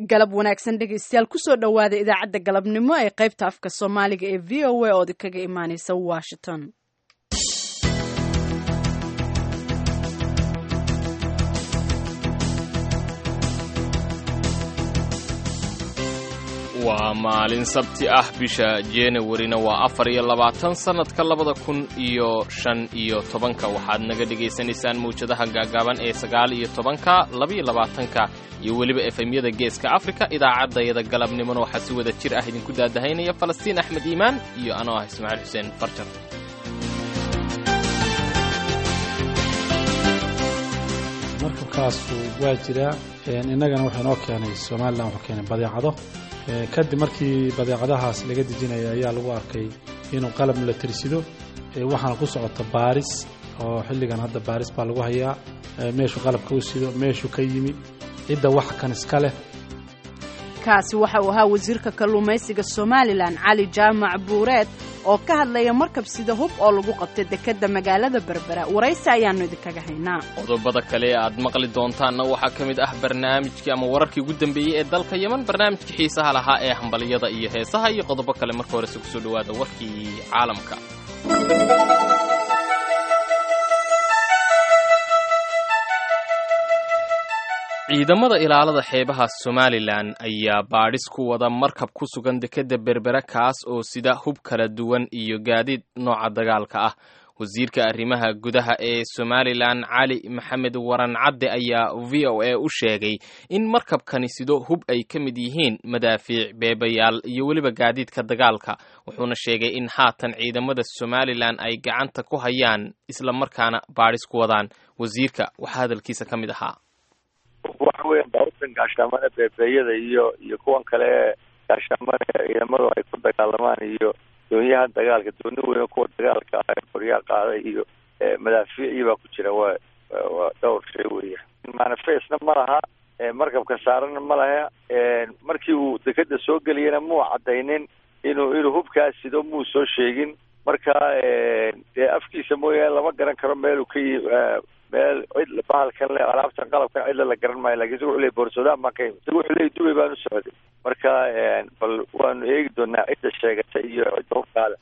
galab wanaagsan dhegaystayaal kusoo dhowaada idaacadda galabnimo ee qaybta afka soomaaliga ee v o a ood kaga imaaneysa washington waa maalin sabti ah bisha januwarina waa afar iyo labaatan sannadka labada kun iyo shan iyo tobanka waxaad naga dhegaysanaysaan mawjadaha gaagaaban ee sagaal iyo tobanka labaiyo labaatanka iyo weliba efemyada geeska afrika idaacaddayada galabnimona waxaa si wada jir ah idinku daadahaynaya falastiin axmed iimaan iyo anoo ah ismaaciil xuseen farjar markabkaasu waa jiraa innagana wuxuu inoo keenay somalilan wuxuu keenay badeecado kadib markii badeecadahaas laga dejinaya ayaa lagu arkay inuu qalab la tirsido waxaana ku socota baaris oo xilligan hadda baaris baa lagu hayaa meeshuu qalabka u sido meeshuu ka yimi cidda wax kan iska leh kaasi waxa uu ahaa wasiirka kalluumaysiga somalilan cali jaamac buureed oo ka hadlaya markab sida hub oo lagu qabtay dekedda magaalada berbera waraysi ayaannu idinkaga haynaa qodobada kale ee aad maqli doontaanna waxaa ka mid ah barnaamijkii ama wararkii ugu dambeeyey ee dalka yeman barnaamijkii xiisaha lahaa ee hambaliyada iyo heesaha iyo qodobo kale marka horese kusoo dhowaada warkii caalamka ciidamada ilaalada xeebaha somalilan ayaa baadhis ku wada markab ku sugan dekedda berbera kaas oo sida hub kala duwan iyo gaadiid nooca dagaalka ah wasiirka arrimaha gudaha ee somalilan cali maxamed waran cadde ayaa v o a u sheegay in markabkani sido hub ay ka mid yihiin madaafiic beebayaal iyo weliba gaadiidka dagaalka wuxuuna sheegay in haatan ciidamada somalilan ay gacanta ku hayaan isla markaana baadhis ku wadaan wasiirka waxaa hadalkiisa ka mid ahaa waxa weya baabuurtan gaashaamada beebeeyada iyo iyo kuwan kale gaashaamada ciidamadu ay ku dagaalamaan iyo doonyaha dagaalka dooni weyn kuwa dagaalka ah qoryaa qaaday iyo madaafiicii baa ku jira waa waa dhowr shay weya manifestna ma laha markabka saarana ma laha markii uu dekeda soo geliyana muu cadaynin inuu inuu hubkaas sido muu soo sheegin marka dee afkiisa mooyaane lama garan karo meeluu ka yi meel cid bahalkan le alaabtan qalabkan cidla la garan maayo lakin isaga wuxuu ley boorsodaan baan ka yimi isaga wuxuu ley dubay baan u socday marka bal waanu eegi doonaa cidda sheegata iyo cidda hubkaale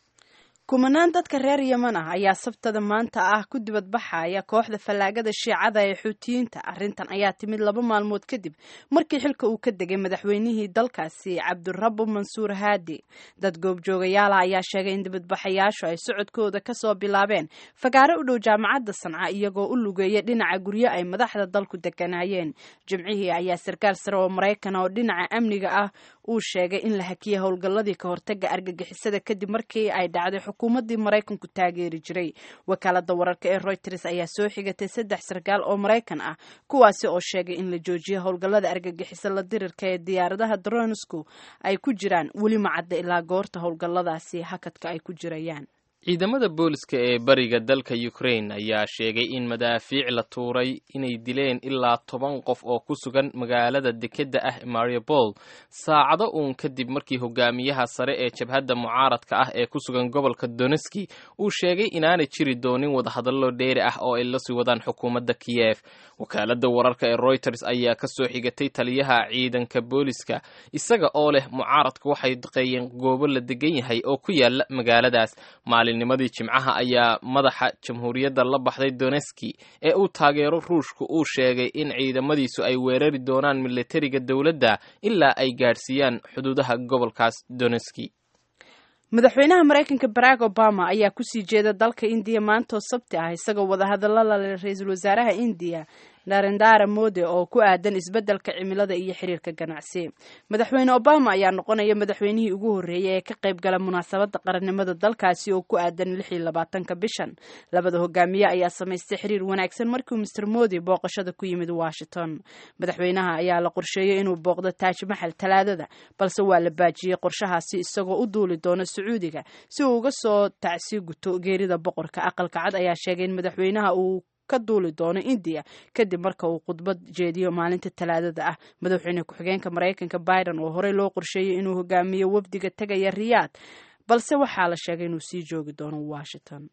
kumanaan dadka reer yeman ah ayaa sabtada maanta ah ku dibadbaxaya kooxda fallaagada shiicada ee xuutiyiinta arrintan ayaa timid laba maalmood kadib markii xilka uu ka degay madaxweynihii dalkaasi cabdurabu mansuur haadi dad goobjoogayaala ayaa sheegay in dibadbaxayaashu ay socodkooda kasoo bilaabeen fagaaro u dhow jaamacadda sanca iyagoo u lugeeya dhinaca guryo ay madaxda dalku deganaayeen jimcihii ayaa sarkaal sare oo maraykan oo dhinaca amniga ah uu sheegay in la hakiyay howlgalladii ka hortaga argagixisada kadib markii ay dhacday xukuumaddii maraykanku taageeri jiray wakaalada wararka ee royters ayaa soo xigatay saddex sarkaal oo maraykan ah kuwaasi oo sheegay in la joojiyo howlgallada argagixiso la dirirka ee diyaaradaha dronsku ay ku jiraan weli macadda ilaa goorta howlgalladaasi hakadka ay ku jirayaan ciidamada booliska ee bariga dalka ukraine ayaa sheegay in madaafiic la tuuray inay dileen ilaa toban qof oo ku sugan magaalada dekedda ah mariupol saacado uun kadib markii hogaamiyaha sare ee jabhadda mucaaradka ah ee ku sugan gobolka doneski uu sheegay inaanay jiri doonin wadahadallo dheeri ah oo ay la sii wadaan xukuumadda kiyef wakaaladda wararka ee reuters ayaa ka soo xigatay taliyaha ciidanka booliska isaga oo leh mucaaradku waxay daqeeyeen goobo la degan yahay oo ku yaala magaaladaas nimadii jimcaha ayaa madaxa jamhuuriyadda la baxday doneski ee uu taageero ruushku uu sheegay in ciidamadiisu ay weerari doonaan militariga dowladda ilaa ay gaadhsiiyaan xuduudaha gobolkaas doneski madaxweynaha maraykanka barack obama ayaa kusii jeeda dalka indiya maantoo sabti ah isagoo wadahadallo lale ra-iisul wasaaraha indiya narendara mode oo ku aadan isbeddelka cimilada iyo xiriirka ganacsi madaxweyne obama ayaa noqonaya madaxweynihii ugu horreeyay ee ka qayb gala munaasabadda qarannimada dalkaasi oo ku aadan lix iyo labaatanka bishan labada hogaamiye ayaa samaystay xiriir wanaagsan markiu master modi booqashada ku yimid washington madaxweynaha ayaa la qorsheeyey inuu booqdo taaj maxal talaadada balse waa la baajiyey qorshahaasi isagoo u duuli doono sacuudiga si uu uga soo tacsi guto geerida boqorka aqalka cad ayaa sheegay in madaxweynaha uu ka duuli doono indiya kadib marka uu khudbad jeediyo maalinta talaadada ah madaxweyne ku-xigeenka maraykanka biden oo horey loo qorsheeyey inuu hogaamiyo wafdiga tegaya riyaad balse waxaa la sheegay inuu sii joogi doono washington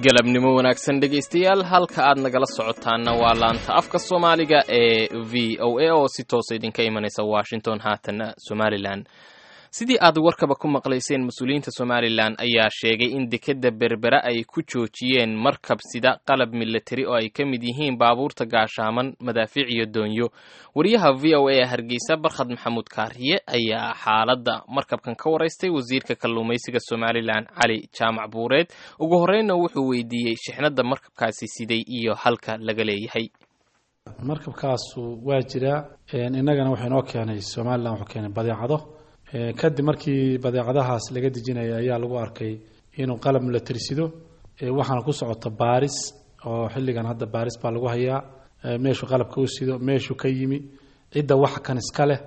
galabnimo wanaagsan dhegaystayaal halka aad nagala socotaanna waa laanta afka soomaaliga ee v o a oo si toosa idinka imanaysa washington haatana somalilan sidii aad warkaba ku maqlayseen mas-uuliyiinta somalilan ayaa sheegay in dekeda berbera ay ku joojiyeen markab sida qalab milatari oo ay ka mid yihiin baabuurta gaashaaman madaafiic iyo doonyo wariyaha v o a ee hargeysa barkhad maxamuud kaariye ayaa xaaladda markabkan ka waraystay wasiirka kalluumaysiga somalilan cali jaamac buureed ugu horreynna wuxuu weydiiyey shixnadda markabkaasi siday iyo halka laga leeyahay markabkaasu waa jiraa innagana wuxuu inoo keenay somalilan wuxuu keenay badeecado kadib markii badeecadahaas laga dejinaya ayaa lagu arkay inuu qalab la tirsido waxaana ku socota baaris oo xilligan hadda baaris baa lagu hayaa meeshuu qalabka u sido meeshuu ka yimi cidda wax kan iska leh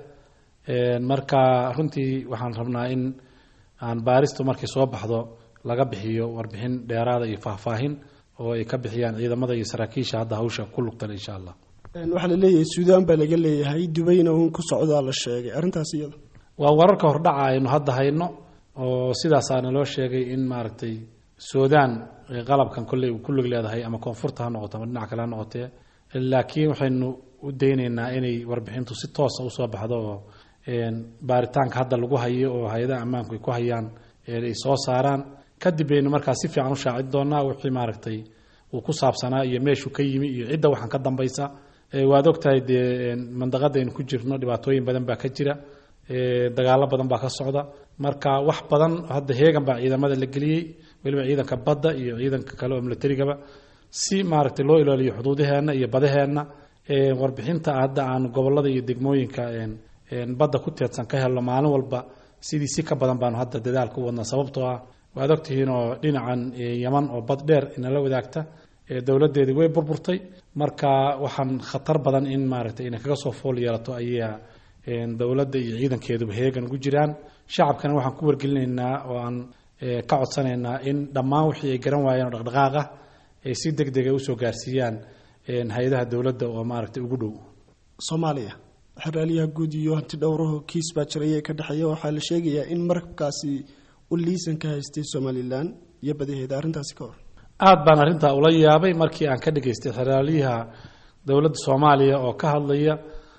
marka runtii waxaan rabnaa in aan baaristu markay soo baxdo laga bixiyo warbixin dheeraada iyo faahfaahin oo ay ka bixiyaan ciidamada iyo saraakiisha hadda hawsha ku lugtan insha allah waxaa la leeyahay suudaan baa laga leeyahay dubayna uun ku socdaa la sheegay arrintaas iyada waa wararka hordhaca aynu hadda hayno oo sidaasaana loo sheegay in maaragtay suudaan qalabkan kolley uu ku lug leedahay ama koonfurta ha noqoto ama dhinac kale ha noqotee laakiin waxaynu u daynaynaa inay warbixintu si toosa usoo baxdo oo baaritaanka hadda lagu hayo oo hay-adaha ammaanku ay ku hayaan ay soo saaraan kadib baynu markaa si fiican u shaacin doonaa wixii maaragtay uu ku saabsanaa iyo meeshuu ka yimi iyo cidda waxaan ka dambaysa waad ogtahay dee mandaqada aynu ku jirno dhibaatooyin badan baa ka jira dagaalo badan baa ka socda marka wax badan hadda heegan baa ciidamada la geliyey weliba ciidanka badda iyo ciidanka kale oo milatarigaba si maaragtay loo ilaaliyo xuduudaheenna iyo badaheenna warbixinta hadda aan gobolada iyo degmooyinka badda ku teedsan ka helno maalin walba sidii si ka badan baanu hadda dadaal ku wadnaa sababtoo ah waad ogtihiin oo dhinacan yaman oo bad dheer inala wadaagta dowladeedii way burburtay marka waxaan khatar badan in maaragtay inay kaga soo fool yeelato ayaa dowladda iyo ciidankeeduba heegan ugu jiraan shacabkana waxaan ku wargelinaynaa oo aan ka codsanaynaa in dhammaan wixii ay garan waayeen oo dhaqdhaqaaqa ay si deg dega usoo gaarsiiyaan hay-adaha dowladda oo maaragtay ugu dhow soomaaliya xeraalyaha guud iyo hanti dhowraho kiis baa jiraya ka dhexeeya waxaa la sheegayaa in markabkaasi u liisan ka haystay somalilan iyo badaheeda arrintaasi ka hor aada baan arrintaa ula yaabay markii aan ka dhageystay xeraalyaha dowladda soomaaliya oo ka hadlaya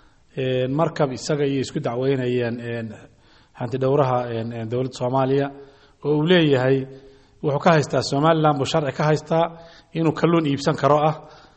markab isaga iyo isku dacweynayeen hanti dhowraha dowladda soomaaliya oo uu leeyahay wuxuu ka haystaa somalilan buu sharci ka haystaa inuu kalluun iibsan karo ah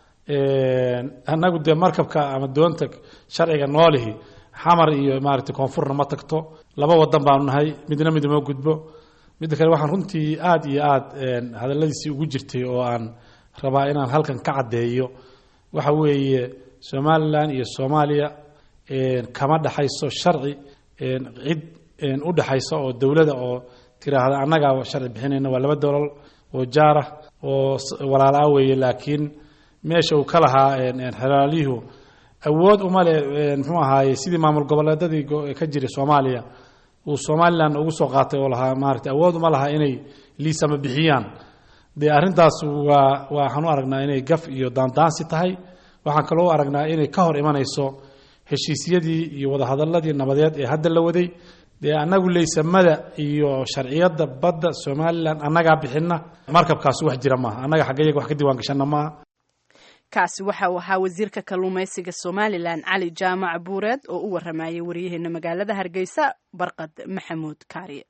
annagu dee markabka ama doonta sharciga noolihi xamar iyo maaragtay koonfurna ma tagto laba wadan baanu nahay midna mid uma gudbo midda kale waxaan runtii aada iyo aada hadalladiisii ugu jirtay oo aan rabaa inaan halkan ka caddeeyo waxa weeye somalilan iyo soomaaliya kama dhexayso sharci cid u dhexaysa oo dowlada oo tiraahda annagaa sharci bixinayna waa laba dowlal oo jaarah oo walaalaa weeye laakiin meesha uu ka lahaa xelaalyuhu awood uma le muxuu ahaaye sidii maamul goboleedadii ka jiray soomaaliya uu somalilan ugu soo qaatay oo lahaa maaragtay awood uma laha inay liisama bixiyaan dee arrintaas waa waxaan u aragnaa inay gaf iyo daandaansi tahay waxaan kaloo u aragnaa inay ka hor imanayso heshiisyadii iyo wadahadaladii nabadeed ee hadda la waday dee annagu leysamada iyo sharciyadda badda somalilan annagaa bixina markabkaas wax jira maaha annaga xaggayaga wax ka diiwaan gashana maaha kaasi waxa uu ahaa wasiirka kalluumaysiga somalilan cali jaamac buureed oo u waramayay wariyaheena magaalada hargeysa barqad maxamuud kaariye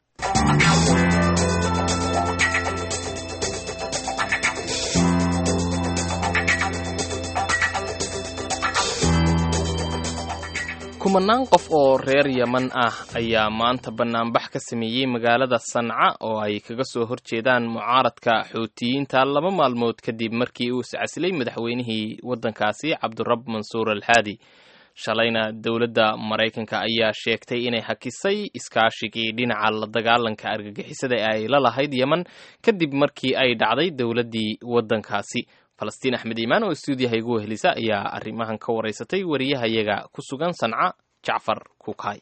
kumanaan qof oo reer yeman ah ayaa maanta bannaanbax ka sameeyey magaalada sanca oo ay kaga soo horjeedaan mucaaradka xuutiyiinta laba maalmood kadib markii uu iscasilay madaxweynihii waddankaasi cabdirab mansuur alxaadi shalayna dowladda maraykanka ayaa sheegtay inay hakisay iskaashigii dhinaca la dagaalanka argagixisada ee ay la lahayd yeman kadib markii ay dhacday dowladdii waddankaasi falastiin axmed iimaan oo stuudiyaha igu wehelisa ayaa arrimahan ka waraysatay wariyahayaga ku sugan sanca jacfar kukaay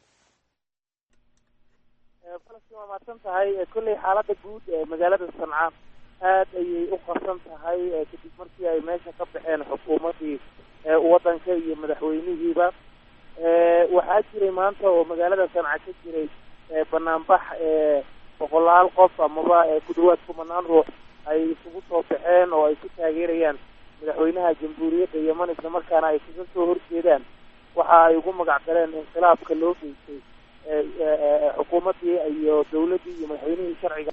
falastiin waa mahadsan tahay kolley xaaladda guud ee magaalada sanca aad ayay u qarsan tahay kadib markii ay meesha ka baxeen xukuumaddii waddanka iyo madaxweynihiiba waxaa jiray maanta oo magaalada sanca ka jiray banaanbax boqolaal qof amaba ku dhawaad kumanaan ruux ay isugu soo baxeen oo ay ku taageerayaan madaxweynaha jamhuuriyadda yeman isla markaana ay kaga soo horjeedaan waxa ay ugu magac dareen inqilaabka loo geystay xukuumaddii iyo dawladdii iyo madaxweynihii sharciga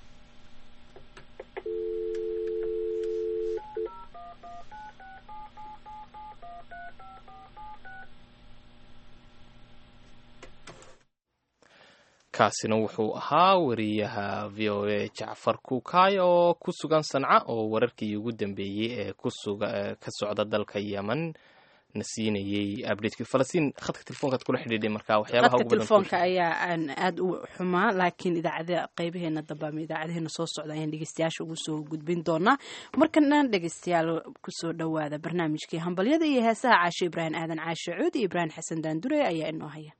kaasina wuxuu ahaa wariyaha v o a jacfar kuukaay oo ku sugan sanca oo wararkii ugu dambeeyey ee kusuga ka socda dalka yemen na siinayey abdhatekii falastiin khadka telefonkaad kula xidhiidhay marka waxyaabaha khadka telefoonka ayaa aan aada u xumaa laakiin idaacada qaybaheena dambe ama idaacadaheena soo socda ayaan dhegeystayaasha ugu soo gudbin doonaa markana dhegeystayaal kusoo dhowaada barnaamijkii hambalyada iyo heesaha caashe ibraahim aadan caashe cuud iyo ibraahim xasan daandure ayaa inoo haya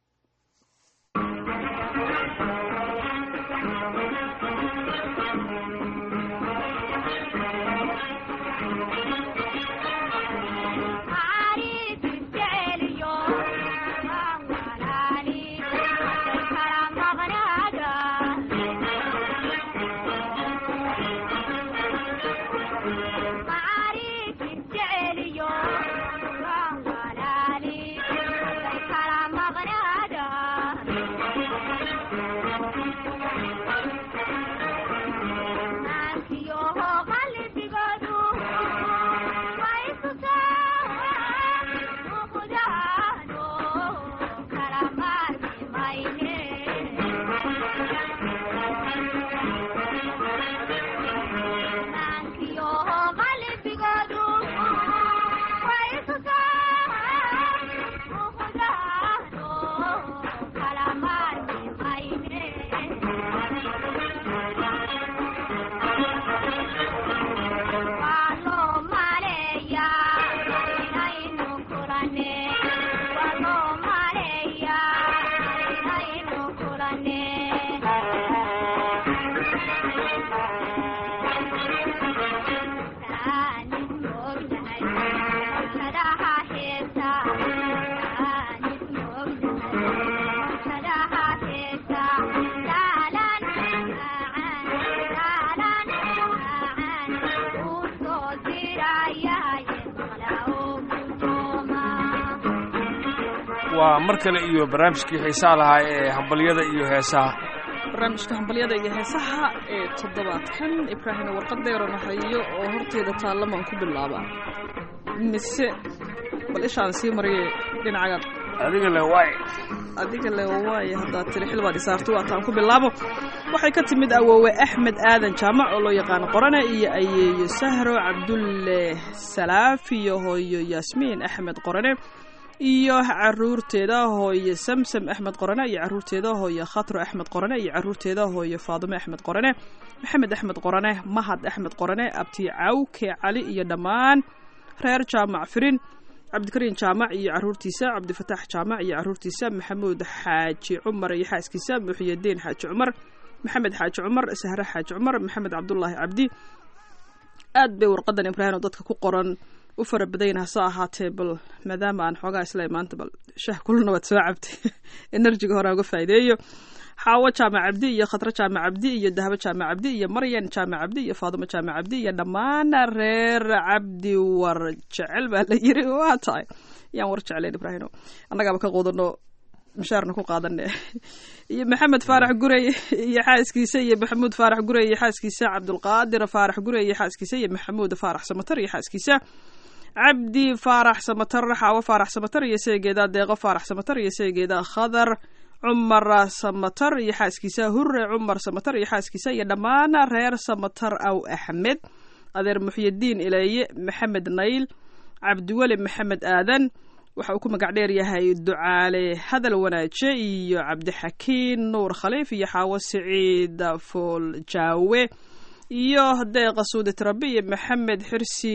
waa mar kale iyo barnaamijkii xiisaha lahaa ee hambalyada iyo heesaha barnaamijka hambalyada iyo heesaha ee toddobaadkan ibraahimna warqadeero nahayo oo horteeda taallamaan ku bilaaba mise bal ishaan sii mariye dhinacagaad adiga le waay adiga le waay haddaad tiri xilbaad isaarto waataan ku bilaabo waxay ka timid awoowe axmed aadan jaamac oo loo yaqaano qorane iyo ayeeyo sahro cabdulle salaaf iyo hooyo yaasmiin axmed qorane iyo caruurteeda hooye samsam axmed qorane iyo caruurteeda hooye khatro axmed qorane iyo caruurteeda hooye faadume axmed qorane maxamed axmed qorane mahad axmed qorane abti cawke cali iyo dhammaan reer jaamac firin cabdikariin jaamac iyo caruurtiisa cabdifataax jaamac iyo caruurtiisa maxamuud xaaji cumar iyo xaaskiisa muxiyadiin xaaji cumar maxamed xaaji cumar sahre xaaji cumar maxamed cabdulaahi cabdi aad bay warqadan ibraahim oo dadka ku qoran u fara badayna hase ahaatee bal maadaama aan xoogaa isla maanta bal shah kulna waad soo cabtay enerjiga hore uga faa'iideeyo xaawo jaamac cabdi iyo khadro jaamac cabdi iyo dahabo jaamac cabdi iyo maryan jaamac cabdi iyo faadumo jaamac cabdi iyo dhammaan reer cabdi war jecel baa la yiri waa tahay yaan war jeclayn ibraahino annagaaba ka qudano mishaarna ku qaadane iyo maxamed faarax gurey iyo xaaskiisa iyo maxamuud faarax gurey iyo xaaskiisa cabdulqaadir faarax gurey iyo xaaskiisa iyo maxamuud faarax samatar iyo xaaskiisa cabdi faarax samatar xaawo faarax samatar iyo seegeeda deeqo faarax samatar iyo seegeeda khadar cumar samatar iyo xaaskiisa hure cumar samatar iyo xaaskiisa iyo dhammaan reer samatar aw axmed adeer muxyidiin ileeye maxamed nayl cabdiweli maxamed aadan waxa uu ku magac dheer yahay ducaale hadal wanaaje iyo cabdixakiin nuur khaliif iyo xaawo siciid fool jaawe iyo deeqa suudi tirabi iyo maxamed xirsi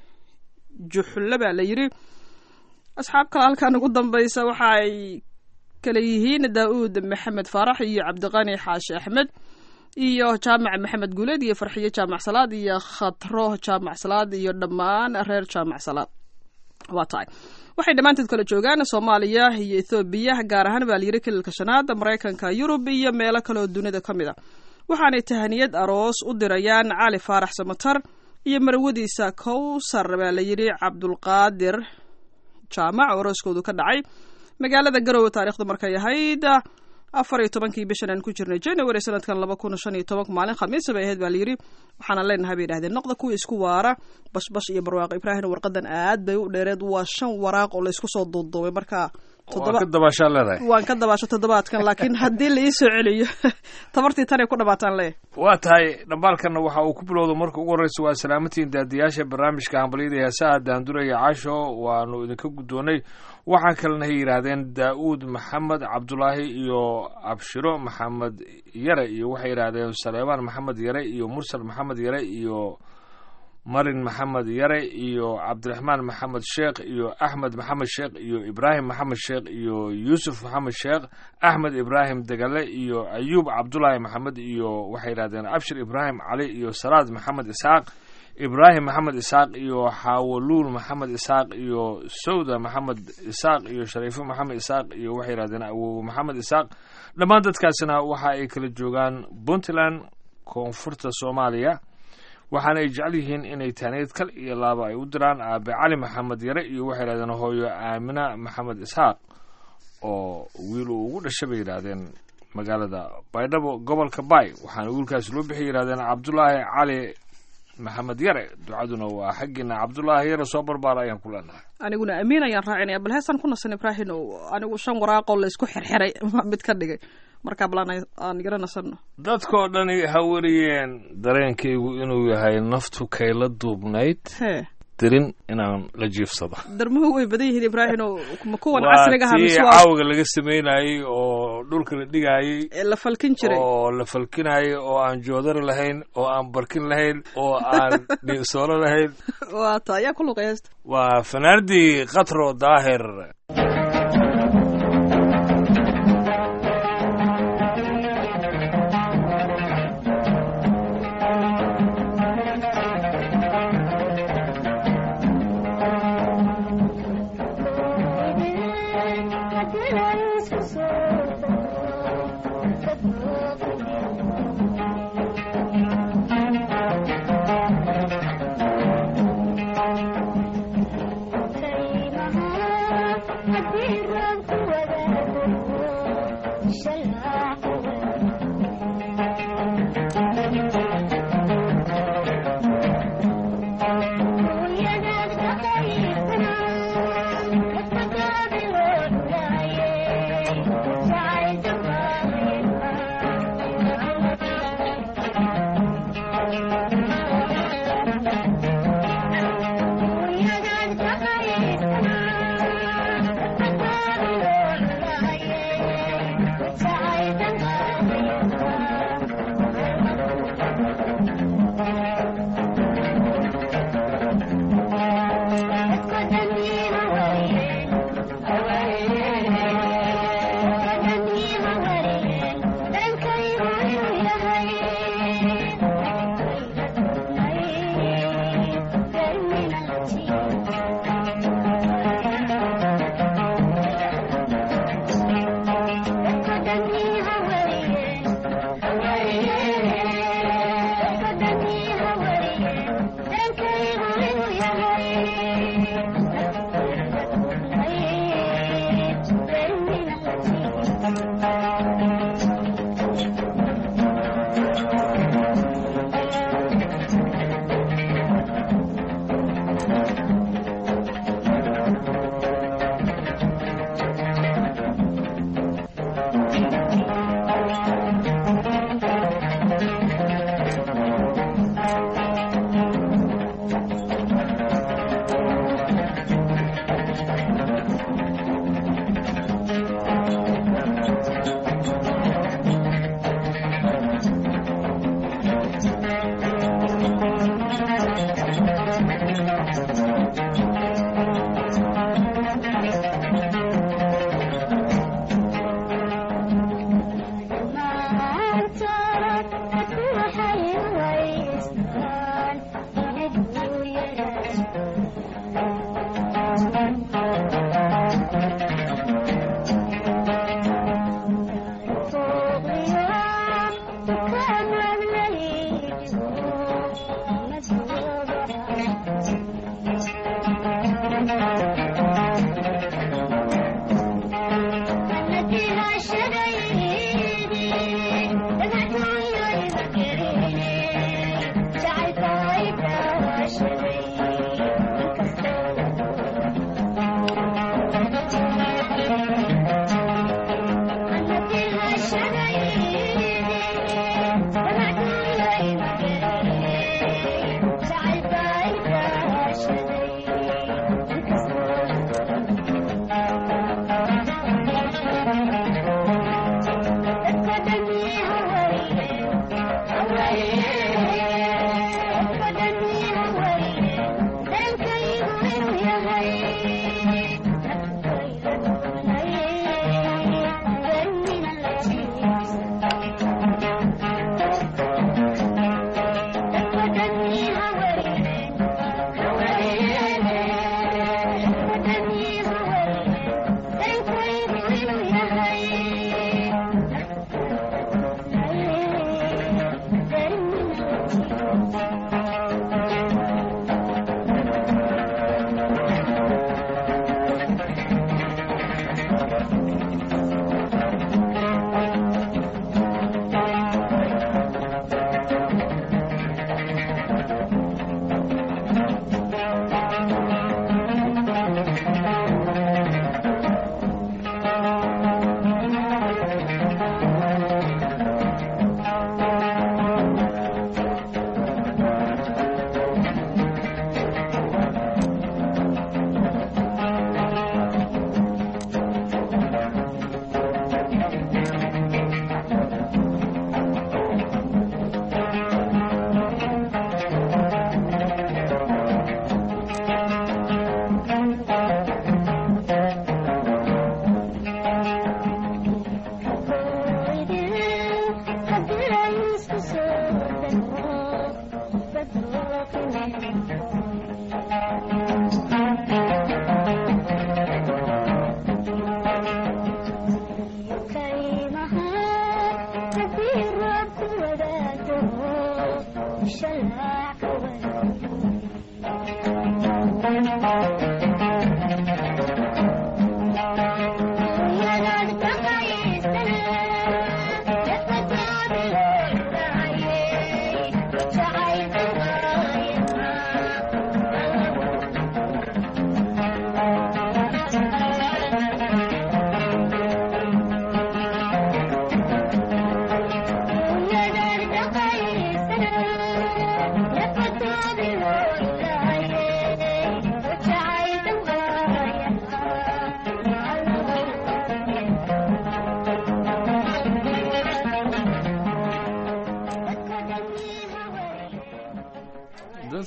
juxle baa la yiri asxaab kale halkan ugu dambaysa waxa ay kale yihiin daa-uud maxamed faarax iyo cabdiqani xaashi axmed iyo jaamac maxamed guuleed iyo farxiyo jaamac salaad iyo khatro jaamac salaad iyo dhammaan reer jaamac salaad waa tahay waxay dhammaanteed kala joogaan soomaaliya iyo ethoobiya gaar ahaan baa layiri kililka shanaad maraykanka yurub iyo meelo kaleoo dunida ka mid a waxaanay tahaniyad aroos u dirayaan cali faarax samatar iyo marwadiisa kowsar baa la yidhi cabdulqaadir jaamac oo arooskoodu ka dhacay magaalada garowe taarikhdu markay ahayd afar iyo tobankii bishan aan ku jirnay january sanadkan laba kun shan iyo toban maalin khamiisa bay ahayd baa layidhi waxaana leenahay bay yidhahdeen noqda kuwa isku waara bashbash iyo barwaaqo ibraahim warqadan aad bay u dheereed waa shan waraaq oo laysku soo duuduubay marka waa ka dabaashaa leedahay waan ka dabaasho toddobaadkan laakiin haddii la ii soo celiyo tabartii tanay ku dhamaataan leeyahay waa tahay dhambaalkanna waxa uu ku bilowda marka ugu horreysa waa salaamatiin daadiyaasha barnaamijka hambalyada heesaha daanduraya casho waanu idinka guddoonnay waxaa kalena hay yidhaahdeen daa'uud maxamed cabdulaahi iyo abshiro maxamed yare iyo waxay yidhaahdeen saleebaan maxamed yare iyo mursal maxamed yare iyo marin maxamed yare iyo cabdiraxmaan maxamed sheekh iyo axmed maxamed sheekh iyo ibraahim maxamed sheekh iyo yuusuf maxamed sheekh axmed ibraahim degale iyo ayuub cabdulaahi maxamed iyo waxay yidhahdeen abshir ibraahim cali iyo salaad maxamed isxaaq ibraahim maxamed isxaaq iyo xawaluul maxamed isxaaq iyo sawda maxamed isxaaq iyo shariifo maxamed isxaaq iyo waxay yidhahdeen awow maxamed isxaaq dhammaan dadkaasina waxa ay kala joogaan puntland koonfurta soomaaliya waxaana ay jecel yihiin inay taaniyad kal iyo laaba ay u diraan aabe cali maxamed yare iyo waxay yidhahdeen hooyo aamina maxamed isxaaq oo wiil uu ugu dhashay bay yidhaahdeen magaalada baydhabo gobolka bay waxaana wiilkaasi loo bixi yidhahdeen cabdulaahi cali maxamed yare ducaduna waa xaggiina cabdulaahi yare soo barbaara ayaan ku leenahay aniguna amiin ayaan raacinaya bal heesaan ku nasan ibraahim anigu shan waraaqoo la isku xirxiray mid ka dhigay markaa bal aan yaro nasanno dadkoo dhani ha wariyeen dareenkaygu inuu yahay naftu kayla duubnayd hee dirin inaan la jiifsado darmuhu way badan yihiin ibraahim ma kuwan waa casriga aha tii mise waa caawiga laga sameynayey oo dhulka la dhigayey ee la falkin jiray oo la falkinayay oo aan joodari lahayn oo aan barkin lahayn oo aan dhiisoolo lahayn waa ta ayaa ku luqay heesta waa fanaanadii katro daahir Yeah.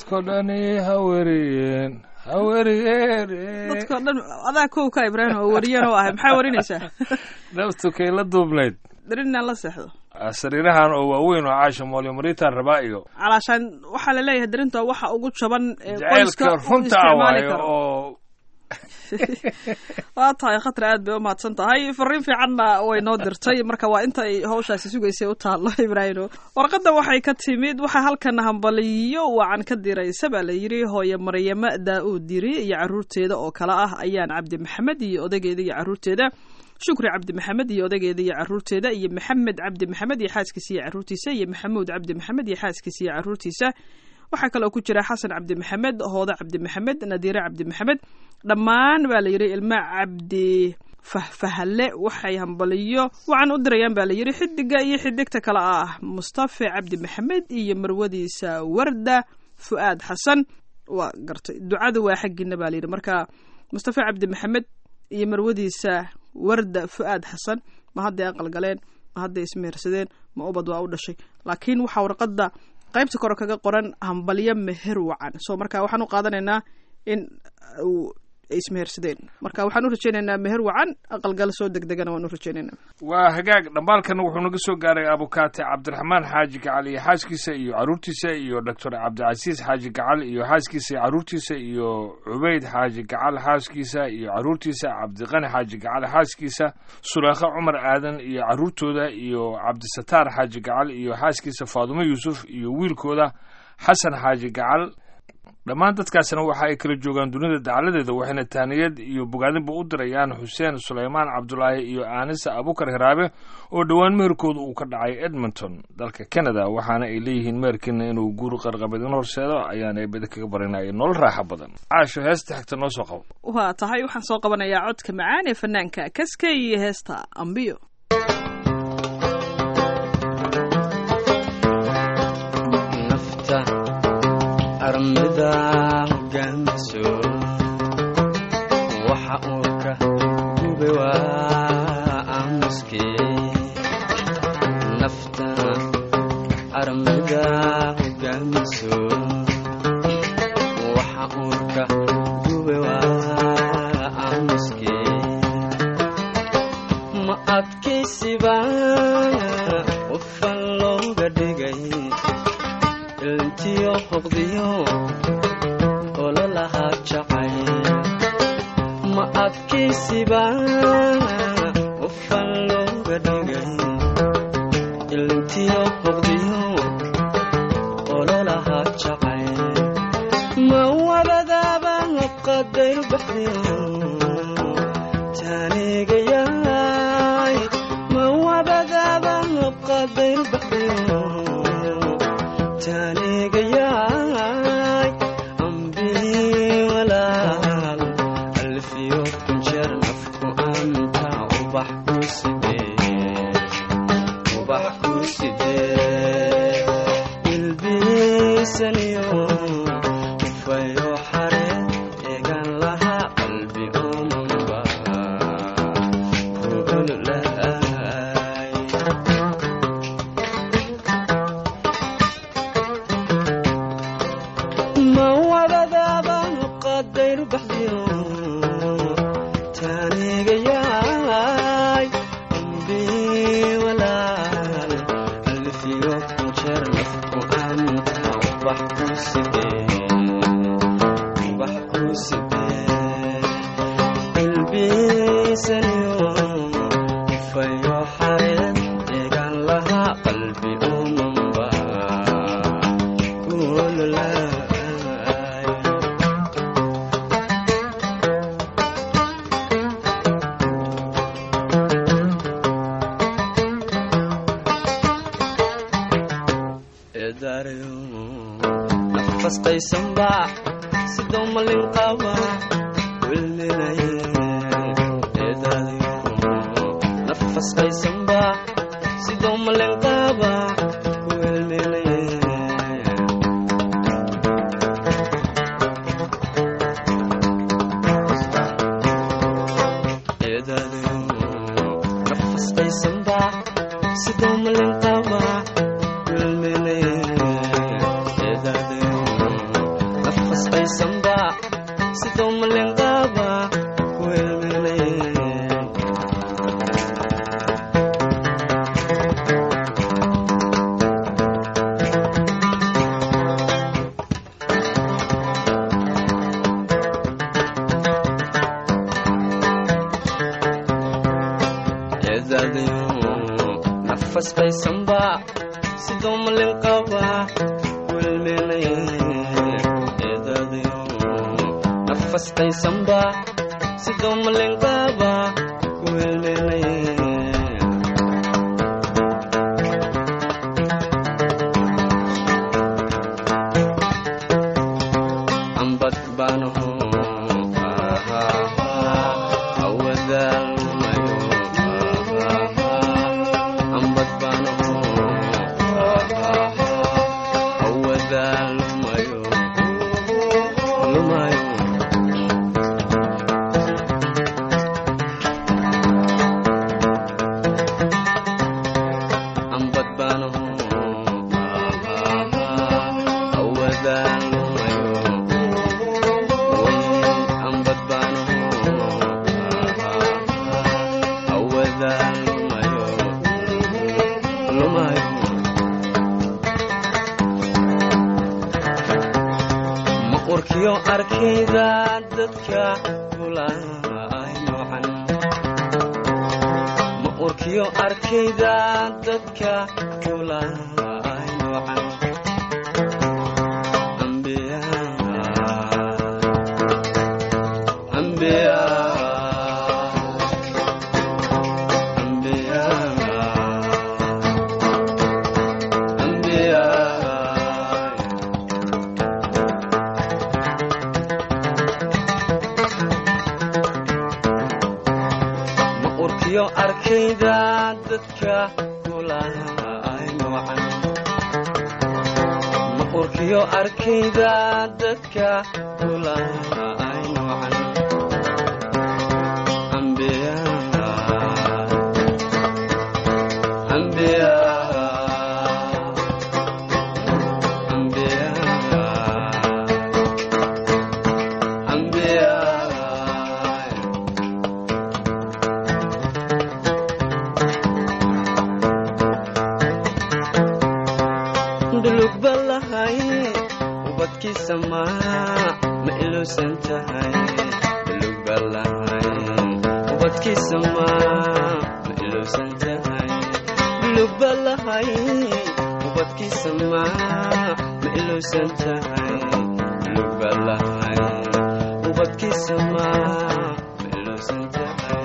dadko dhani ha weriyeen ha weriyeen dadkao dhan adaa kow ka ibraahim oo wariyan oo ahay maxaa warinaysaa naftu kay la duubnayd darin inaan la seexdo sariirahan oo waaweyn oo caasha moolyo maritaan rabaa iyo calaashaan waxaa la leeyahay darinta waxa ugu jaban ee jaceylka qoyska uu runta ah isticmaali waayo karo oo waa tahay khatar aad bay u mahadsan tahay fariin fiicanna way noo dirtay marka waa inta ay hawshaasi sugaysay u taallo ibraahino warqadda waxay ka timid waxaa halkan hambaliyo wacan ka diraysa baa la yidhi hooye maryamo daa-uud diri iyo caruurteeda oo kale ah ayaan cabdi maxamed iyo odaygeeda iyo caruurteeda shukri cabdi maxamed iyo odaygeeda iyo caruurteeda iyo maxamed cabdi maxamed iyo xaaskiisa iyo caruurtiisa iyo maxamuud cabdi maxamed iyo xaaskiisa iyo caruurtiisa waxaa kaloo ku jira xasan cabdi maxamed hooda cabdi maxamed nadiire cabdi maxamed dhammaan baa la yidhi ilma cabdi fahfahalle waxay hambaliyo waxaan u dirayaan baa la yidhi xidiga iyo xidigta kale ah mustafa cabdi maxamed iyo marwadiisa warda fu'aad xasan waa gartay ducadu waa xaggiina baa la yidhi marka mustafa cabdi maxamed iyo marwadiisa warda fu'aad xasan ma hadday aqalgaleen ma hadday ismehersadeen ma ubad waa u dhashay laakiin waxaa warqadda qaybta kore kaga qoran hambalyo meher wacan so marka waxaan u qaadanaynaa in uu ay ismehersadeen marka waxaan u rajaynaynaa meher wacan aqalgal soo degdegana waan u rajaynaynaa waa hagaag dhambaalkana wuxuu naga soo gaaray abukaate cabdiraxmaan xaaji gacal iyo xaaskiisa iyo caruurtiisa iyo doctor cabdicasiis xaaji gacal iyo xaaskiisa iyo caruurtiisa iyo cubayd xaaji gacal xaaskiisa iyo caruurtiisa cabdiqani xaaji gacal xaaskiisa sulaakha cumar aadan iyo caruurtooda iyo cabdisataar xaaji gacal iyo xaaskiisa faadumo yuusuf iyo wiilkooda xasan xaaji gacal dhammaan dadkaasina waxa ay kala joogaan dunida dacaladeeda waxayna taaniyad iyo bogaadinba u dirayaan xuseen sulaymaan cabdulaahi iyo aanisa abukar hiraabe oo dhowaan meherkooda uu ka dhacay edmonton dalka canada waxaana ay leeyihiin meherkiina inuu guur qarqabad in horseedo ayaana bada kaga barinaya nolol raaxa badan caasho heesta xigta noo soo qabo waa tahay waxaan soo qabanayaa codka macaan ee fanaanka kaska iyo heesta ambiyo armida hogaamiso waxa uu ka gube waa aamuske nafta armida hogaamiso waxa uu ka gube waa aamuske ma adkaysiba qofan looga dhigay ilntiyo hoqdiyo ololahaa jacay ma adkaysiba qofan looga dhigay ilntiyo hoqdiyo ololahaa jacay ma wabadaaba qadayr baxdiyo taanigayaay ma wabadaaba qadayr baxdiyo taanigayaay ambii walaal alfiyo kunjeer nafku anta ubax ku sidee ubax ku sidee ilbiisaniyo ufayo xare eegan lahaa qalbi umanba kuululahay ma wadadaaba qadayr baxdiyo taanigayaay ambii walaal alfiyo kunjeer nafku anta ubax ku sidee ubax ku sidee ilbiisaniyo fayo xareed eegan lahaa qalbi umanba kuululaay eedaarayo nafas qaysanba sidoo malin qaba wilminaye eedaarayo nafas qaysanba sidoo malin qaba wilminaye eedaarayo nafas qaysanba sidoo malin qaba wilminaye eedaarayo nafasbaysanba sidoo malenqaaba ku helmeelayn eedadayo nafasbaysanba sidoo malenqaaba ku helmeelayn eedadayo nafasbaysanba sidoo malenqaaba ku helmeelayn ambad baanaho awadaalmayo ambad baanaho awadaalmayo lumayo ambad baanaho awadaalmayo ambad baanaho awadaalmayo lumayo ma urkiyo arkayda dadka kulaay noocan ma urkiyo arkayda dadka kulaay noocan ambiya ambiya ambiya ambiya ma urkiyo arkayda dadka kulaay noocan ma urkiyo arkayda dadka kulaay noocan ambiya ambiya ambiya ambiya dulug balahay ubadkiisa ma ma iluusan tahay dulug balahay ubadkiisa ma ma iluusan tahay dulug balahay ubadkiisa ma ma iluusan tahay dulug balahay ubadkiisa ma ma iluusan tahay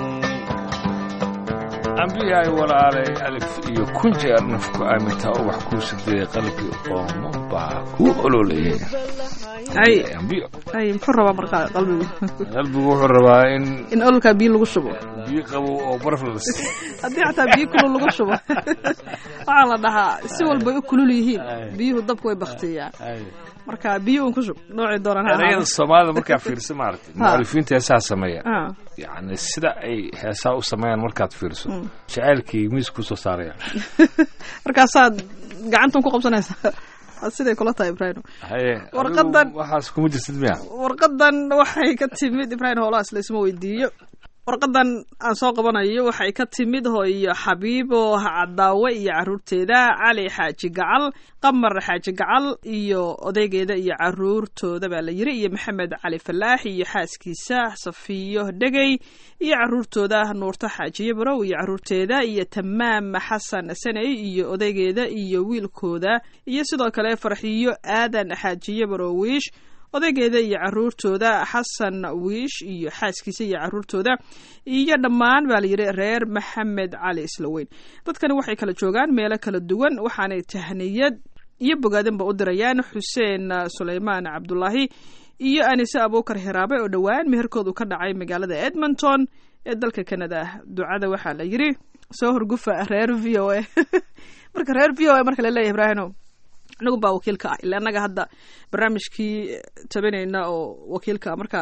ambiyaay walaalay alif iyo kun jeer nafku aamintaa oo wax kuu sideeyay qalbi qoomo baa kuu ololayay ay ambiyo ay muxuu rabaa markaa qalbigu qalbigu wuxuu rabaa in in ololkaa biyo lagu shubo biyo qabow oo baraf la siiyo haddii xataa biyo kulul lagu shubo waxaa la dhahaa si walbay u kulul yihiin biyuhu dabku way baktiyaan marka biyo un ku shub noocii doonaan ha erayada ahaado. soomaalida markaa fiirsa maaragtay Ha. mu'alifiinta heesaha sameeya Ah, yacni sida ay heesaha u sameeyaan markaad fiirso jacaylkii miis kusoo saaraya markaasaad gacantan ku qabsanaysaa Waa siday kula tahay ibraahim haye Warqadan- adigu waxaas kuma jirtid miya warqadan waxay ka timid ibraahim howlahaas laysma weydiiyo warqadan aan soo qabanayo waxay ka timid hooyo xabiibo cadaawe iyo caruurteeda cali xaaji gacal qamar xaaji gacal iyo odaygeeda iyo caruurtooda baa la yiri iyo maxamed cali falaax iyo xaaskiisa safiyo dhegey iyo caruurtooda nuurto xaajiye barow iyo caruurteeda iyo tamaam xasan saney iyo odaygeeda iyo wiilkooda iyo sidoo kale farxiyo aadan xaajiye barow wiish odaygeeda iyo caruurtooda xasan wiish iyo xaaskiisa iyo caruurtooda iyo dhammaan baa layidhi reer maxamed cali islaweyn dadkani waxay kala joogaan meelo kala duwan waxaanay tahniyad iyo bogaadanba u dirayaan xuseen suleymaan cabdulaahi iyo anise abuukar hiraabe oo dhowaan meherkoodu ka dhacay magaalada edmonton ee dalka canada ducada waxaa la yidhi soo horgufa reer v o a marka reer v o a marka laleeyahay ibraahino anagu baa wakiilka ah ila annaga hadda barnaamijkii tabanayna oo wakiilka markaa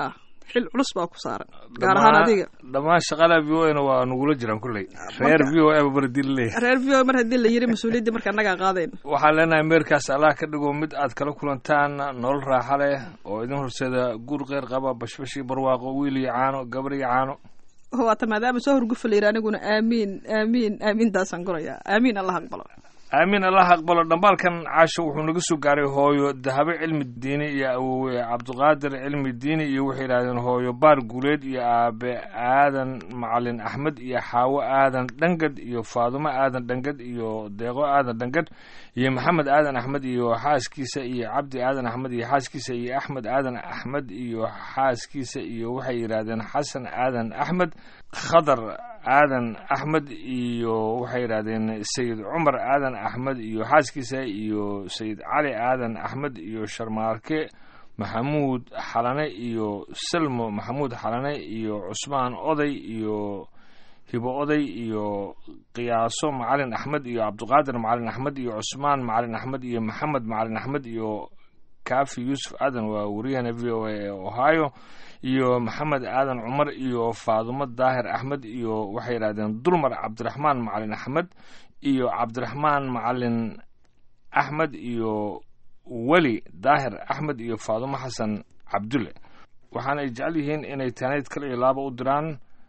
xil culus baa ku saaran gaar ahaan adiga dhammaan shaqala v o na waa nagula jiraan kulley reer v o a baradii laleeyahay reer v o mar haddii la yiri mas-uuliyaddii marka annagaa qaadayn waxaan leenahay meerkaas allah ka dhigo mid aad kala kulantaan nolol raaxa leh oo idin horseeda guur qeyr qaba bashbashii barwaaqo wiil iyo caano gabar iyo caano waata maadaama soo horgufa la yiri aniguna aamiin aamiin aamiintaasaan gurayaa aamiin allah aqbalo aamiin allah aqbalo dhambaalkan caasho wuxuu naga soo gaaray hooyo dahabe cilmi diini iyo awowe cabdiqaadir cilmi diini iyo waxay yidhahdeen hooyo baar guuleed iyo aabe aadan macalin axmed iyo xaawo aadan dhangad iyo faadumo aadan dhangad iyo deeqo aadan dhangad iyo maxamed aadan axmed iyo xaaskiisa iyo cabdi aadan axmed iyo xaaskiisa iyo axmed aadan axmed iyo xaaskiisa iyo waxay yidhahdeen xasan aadan axmed khadar aadan axmed iyo waxay yidhahdeen sayid cumar aadan axmed iyo xaaskiisa iyo sayid cali aadan axmed iyo sharmaarke maxamuud xalane iyo salmo maxamuud xalane iyo cusmaan oday iyo hibo oday iyo qiyaaso macalin axmed iyo cabdiqaadir macalin axmed iyo cusmaan macalin axmed iyo maxamed macalin axmed iyo kaafi yuusuf aadan waa wariyahana v o a ee ohio iyo maxamed aadan cumar iyo faadumo daahir axmed iyo waxay yidhahdeen dulmar cabdiraxmaan macalin axmed iyo cabdiraxmaan macalin axmed iyo weli daahir axmed iyo faadumo xasan cabdulle waxaana ay jecel yihiin inay taanayd kale iyo laaba u diraan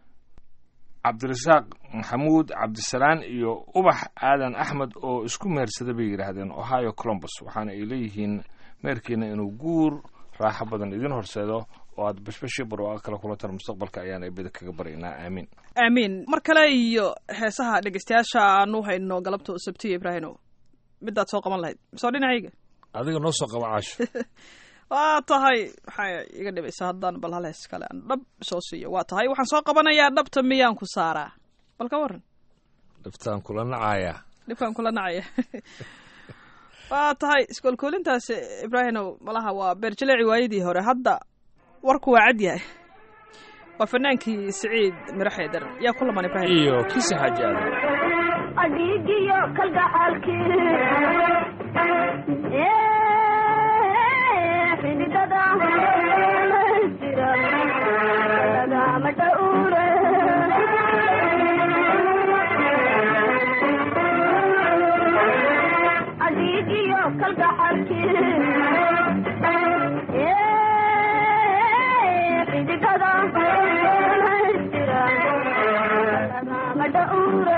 cabdirasaaq maxamuud cabdisalaan iyo ubax aadan axmed oo isku mehersada bay yidhaahdeen ohio colombus waxaana ay leeyihiin meerkiina inuu guur raaxo badan idin horseedo oo aad bashbashii barwaaqa kale kulantaan mustaqbalka ayaan eebada kaga baryaynaa aamiin aamiin mar kale iyo heesaha dhegeystayaasha aanu hayno galabta sabtiya ibraahino midaad soo qaban lahayd misoo dhinacayga adiga noo soo qaba caasho waa tahay waxaa iga dhibaysa haddaan bal hal hees kale aan dhab soo siiyo waa tahay waxaan soo qabanayaa dhabta miyaan ku saaraa bal ka waran dhibtaan kula nacayaa dhibkaan kula nacaya waa tahay iskoolkoolintaas ibraahinow malaha waa beerjaleeci waayadii hore hadda warku waa cad yahay waa fanaankii siciid miro xeedar yaa ku laman ibraahim iyo kiisa xaaji aadan adhiigiyo kalgacaalkii xididada jira lagama dhowre adhiigiyo kalgacaalkii xididada jira lagama dhowre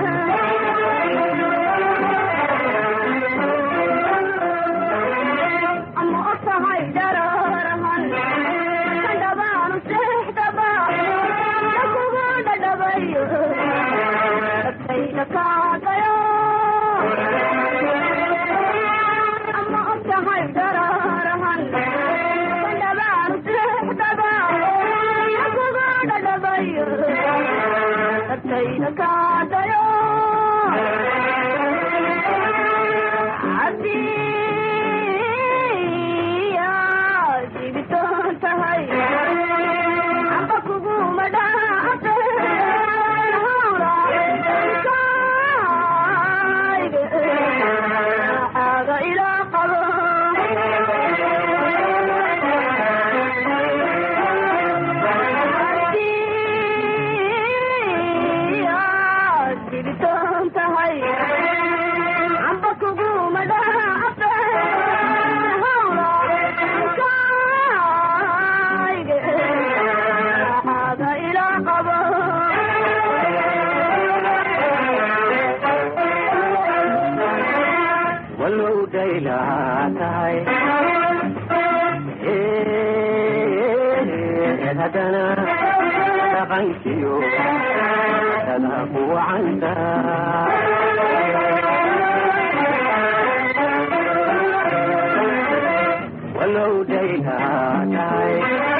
ama otahay dararahan kadhabaanu seexdaba lakugu dhadhabayo agtayda kaagayo ama otahay dararahan kadhabaanu seexdaba lakugu dhadhabayo agtayda kaagayo walow dhaylahaa tahay eed haddana dhaqankiyo dada ku wacanta walow dhaylahaa tahay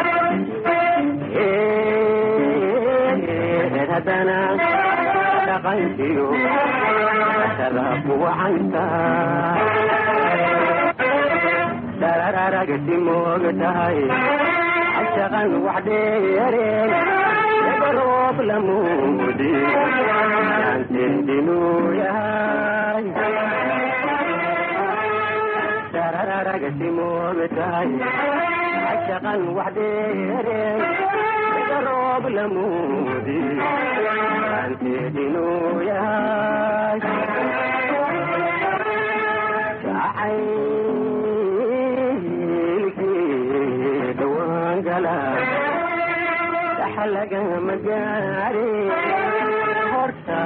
eed haddana dhaqankiyo dada ku wacanta darararagti moog tahay ashaqan wax dheereen egaroob lamuudi yaanteedinuu yahay darararagti moog tahay dhaqan wax dheere sida roob lamuudi aanteed inuu yahay jacaylkii dhawaan gala dhaxa lagama gaari horta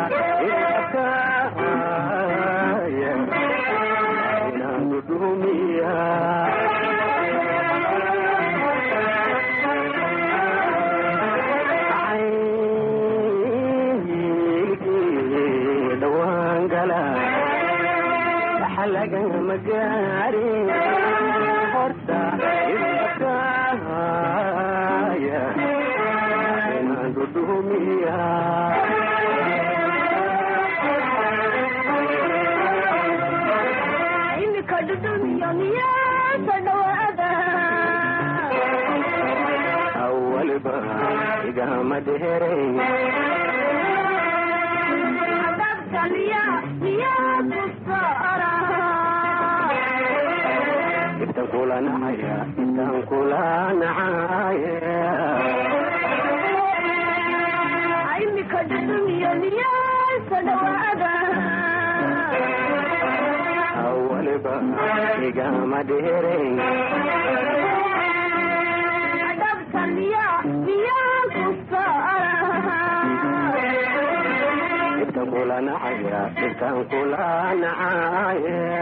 ilakaaya inaan dudumiya caylkii dhawaan gala dhaxa lagama gaari horta ilakaaya inaan dudumiya imika dhudhumiyo miyaasa dhawaada awalba igama dheerayn adabka miya miyaa ku saara intan kula nacaya intan kula nacaya imika dhudhumiyo miyaasa dhawaada awalba igama dheerayn adabka miya miyaa ku saara intan kula nacaya intan kula nacaya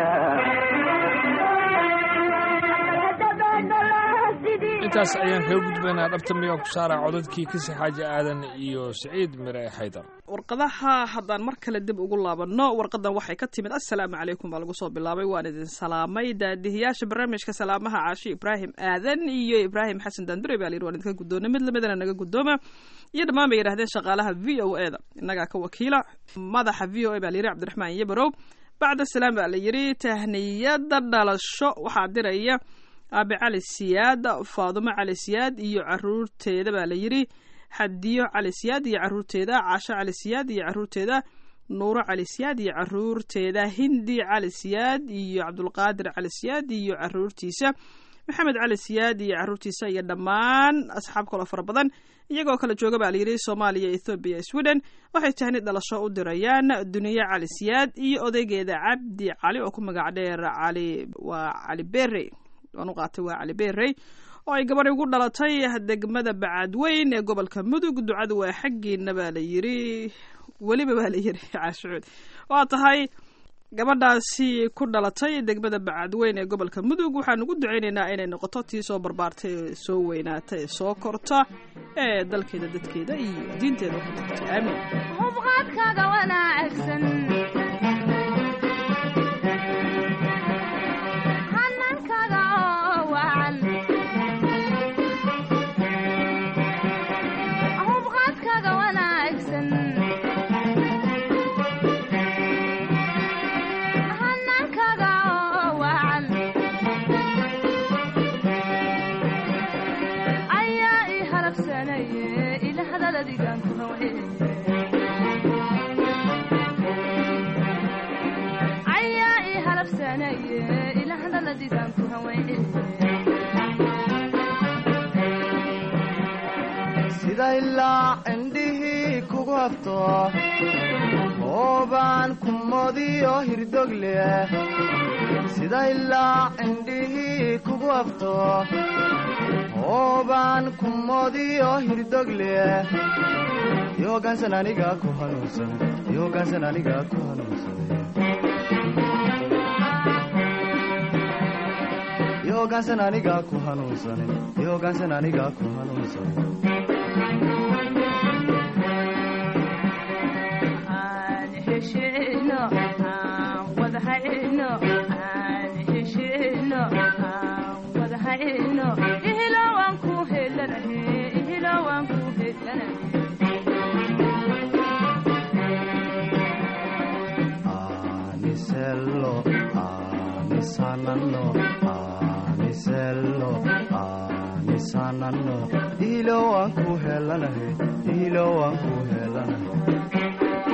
intaas ayaan kaga gudbaynaa dhabta miyaan ku saaraa codadkii kasi xaaji aadan iyo siciid mire xaydar warqadaha haddaan mar kale dib ugu laabanno warqadan waxay ka timid assalaamu calaykum baa lagu soo bilaabay waan idin salaamay daadihiyaasha barnaamijka salaamaha caashi ibraahim aadan iyo ibraahim xasan daandure baa layidhi waan idinka guddoonay mid lamidana naga guddooma iyo dhammaan bay yidhahdeen shaqaalaha v o e da innagaa ka wakiila madaxa v o e baa layidhi cabdiraxmaan yabarow bacda salaam baa la yidhi tahniyada dhalasho waxaa diraya aabe cali siyaad faadumo cali siyaad iyo caruurteeda baa la yidhi xadiyo cali siyaad iyo caruurteeda caasho cali siyaad iyo caruurteeda nuuro cali siyaad iyo caruurteeda hindi cali siyaad iyo cabdulqaadir cali siyaad iyo caruurtiisa maxamed cali siyaad iyo caruurtiisa iyo dhammaan asxaab kaloo fara badan iyagoo kala jooga baa layidhi soomaaliya ethoobiya sweden waxay tahni dhalasho u dirayaan duniye cali siyaad iyo odaygeeda cabdi cali oo ku magac dheer cali waa cali bere waan u qaatay waa cali berey oo ay gabadhi ugu dhalatay degmada bacadweyn ee gobolka mudug ducadu waa xaggiina baa la yidhi weliba baa la yidhi caashucuud waa tahay gabadhaasi ku dhalatay degmada bacadweyn ee gobolka mudug waxaan ugu ducaynaynaa inay noqoto tii soo barbaartay ee soo weynaata ee soo korta ee dalkeeda dadkeeda iyo diinteeda ku tagtay aamiin hubqaadkaaga wanaagsan hanankaaga oo wacan hubqaadkaaga wanaagsan hanankaaga oo wacan ayaa ii halabsanaye ila hadaladigan ku hawe ayaa ii halabsanaye ila hadaladigan ku hawe sida ilaa cindhihii kugu hafto hoobaan kumodiyo hirdogle sida ilaa cindhihii kugu hafto hoobaan kumodiyo hirdogle yoogaansan aniga ku hanuunsan yoogaansan aniga ku hanuunsan yoogaansan aniga ku hanuunsan yoogaansan aniga ku hanuunsan aan heshino aan wada hayno aan heshino aan wada hayno ihilo waan ku helanahe ihilo waan ku helanahe anisello anisananno anisello anisananno ihilo waan ku helanahe ihilo waan ku helanahe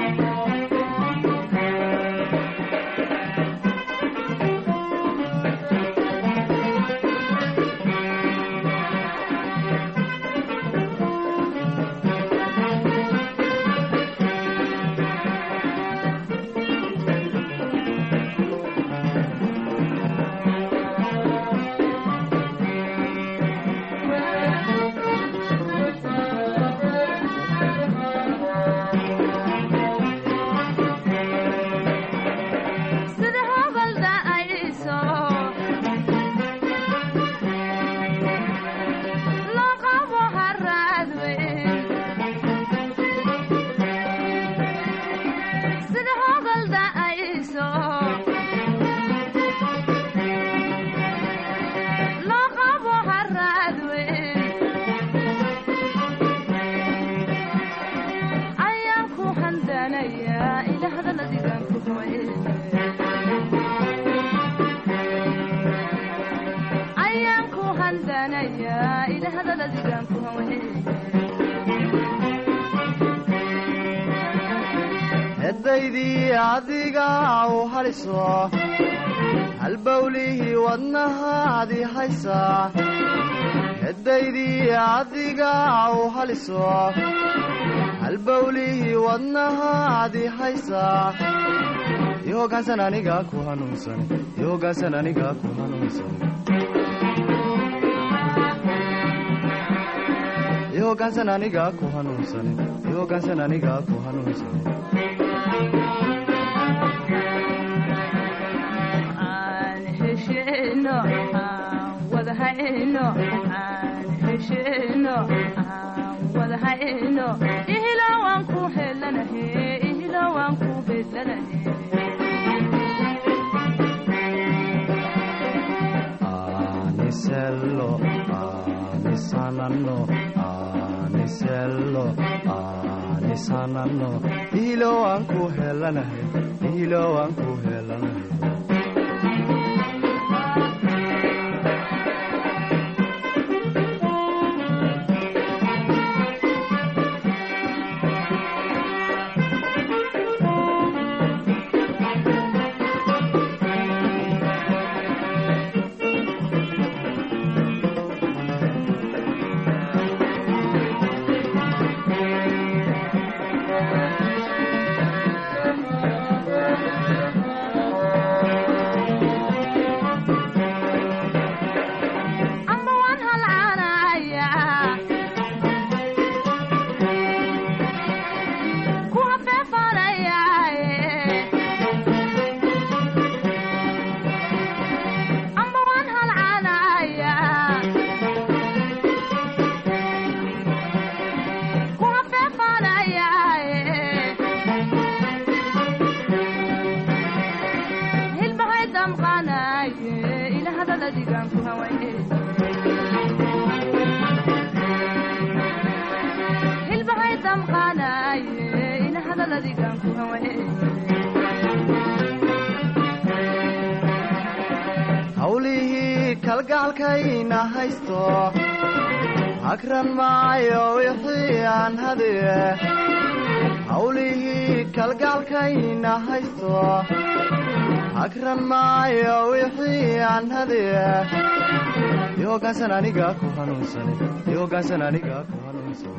handanaya ila hadalladigan ku hawe ayaan ku handanaya ila hadalladigan ku hawe edaydii adiga u haliso halbowlihii wadnahaadi haysaa edaydii adiga u haliso halbowlihii wadnahaadi haysaa i hoggaansan aniga ku hanuunsan i hoggaansan aniga ku hanuunsan i hoggaansan aniga ku hanuunsan i hoggaansan aniga ku hanuunsan aan heshino aan wada hayno aan heshino aan wada hayno ihilo waan ku helanahe ihilo waan ku bedlanahe anisello anisananno anisello anisananno ihilo waan ku helanahay ihilo waan ku helanahay amba waan halcaanaya ku hafeefanaya amba waan halcaanaya ku hafeefanaya hilbahay damqanaye ila hadalladigan ku hawaye hilbahay damqanaye ila hadalladigan ku hawaye hawlihii kalgacalkayna haysto hagran maayo wixii aan hadiye hawlihii kalgacalkayna haysto hagran maayo wixii aan hadiye i hoggaansan aniga ku hanuunsan i hoggaansan aniga ku hanuunsan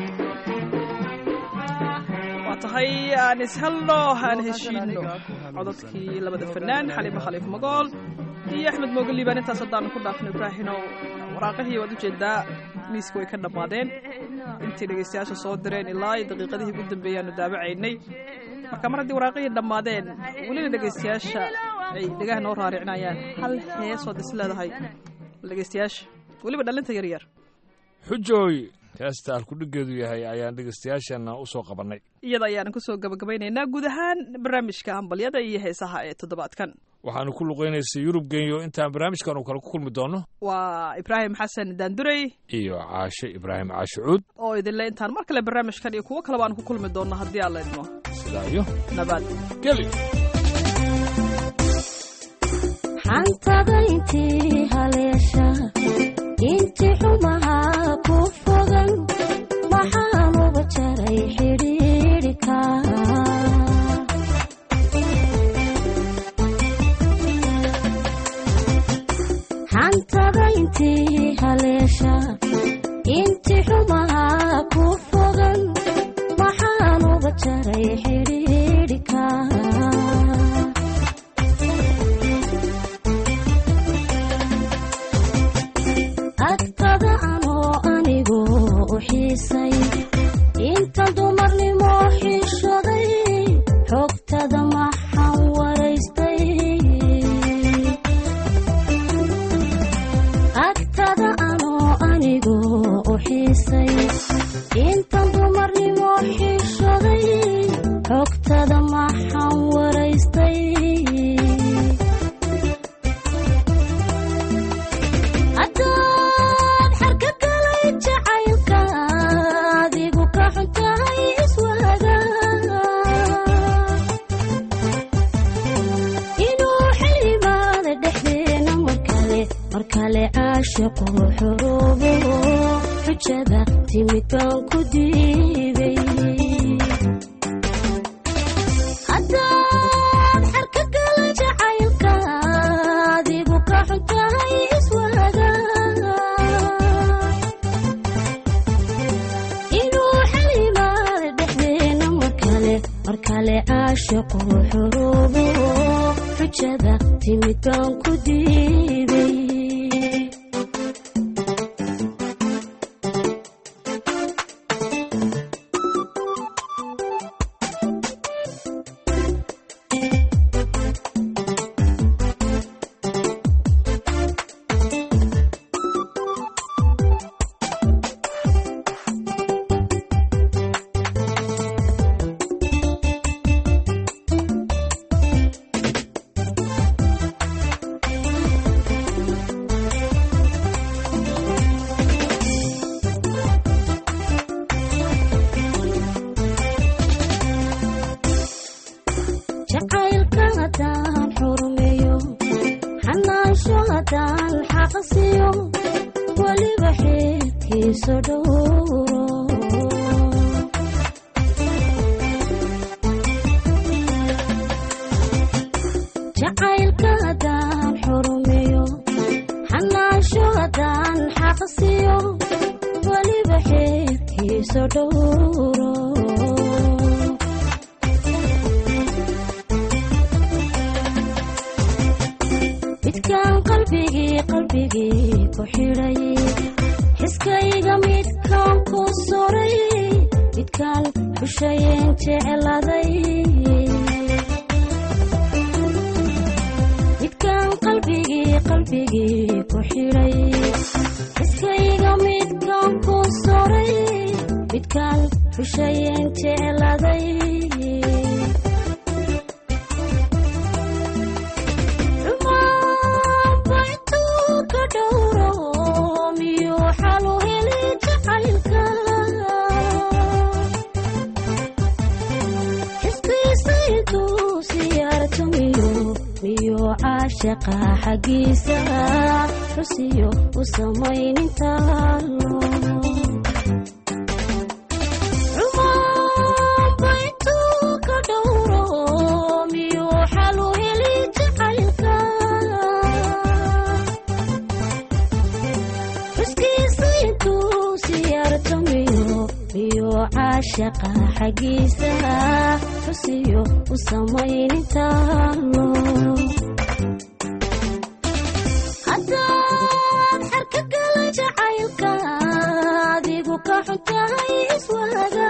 waa tahay aan ishelno aan heshiino cododkii labada fanaan xaliimo khaliif magool iyo axmed mooge liibaan intaas haddaanu ku dhaafno ibraahinow waraaqihii waad ujeedaa miiska way ka dhammaadeen intii dhegaystayaasha soo direen ilaa iyo daqiiqadihii ugu dambeeyaanu daawacaynay marka mar haddii waraaqihii dhammaadeen welina dhegaystayaasha ay dhegaha noo raaricinayaan hal heesood is leedahay bal dhegaystayaasha weliba dhallinta yar yar xujooy heesta alkudhigeedu yahay ayaan dhegaystayaasheenna u soo qabannay iyada ayaanan kusoo gabagabaynaynaa guud ahaan barnaamijka hambalyada iyo heesaha ee toddobaadkan waxaanu ku luqaynaysay yurub genyo intaan barnaamijkan uu kale ku kulmi doono waa ibraahim xasan daandurey iyo caashe ibraahim caashe cuud oo idinle intaan mar kale barnaamijkan iyo kuwo kaleba aan ku kulmi doonno haddii aan la idmo sidaa iyo nabad geli xantada intii haleesha intii xumaha ku fogan maxaan uga jaray xidhiidhika xantada intii haleesha intii xumaha ku fogan maxaan uga jaray xidhiidhika agtada anoo anigu u xiisay inta dumarnimo xishoday xogtada maxaan waraystay agtada anoo anigu u xiisay inta dumarnimo xishoday xogtada maxaan waraystay haddaad xarka galay jacaylka adigu ka xun tahay iswaaga caashiqu xuruubo xujada timid baan ku diiday haddaad xarka gala jacaylka adigu ka xun tahay iswaaga inuu xalimaad dhexdeena mar kale mar kale caashiqu xuruubo xujada timid baan ku diiday jacaylka haddaan xurmeeyo xanaansho haddaan xaqsiyo weliba xeerkiiso dhowro jacaylka haddaan xurmeeyo xanaansho haddaan xaqsiyo weliba xeerkiiso dhowro midkaan qalbigii qalbigii ku xidhay xiskayga midkaan ku suray midkaan xushayeen jecladay midkaan qalbigii qalbigii ku xidhay xiskayga midkaan ku suray midkaan xushayeen jecladay caashaqa xaggiisa xusiyo u samaynintaalo baytuu ka dhowro miyuu xalu heli jacaylka xuskiisa intuu siyaarto miyo miyuu caashaqa xaggiisa xusiyo u samaynintaalo haddaad xarka gala jacaylka adigu ka xun tahay iswaaga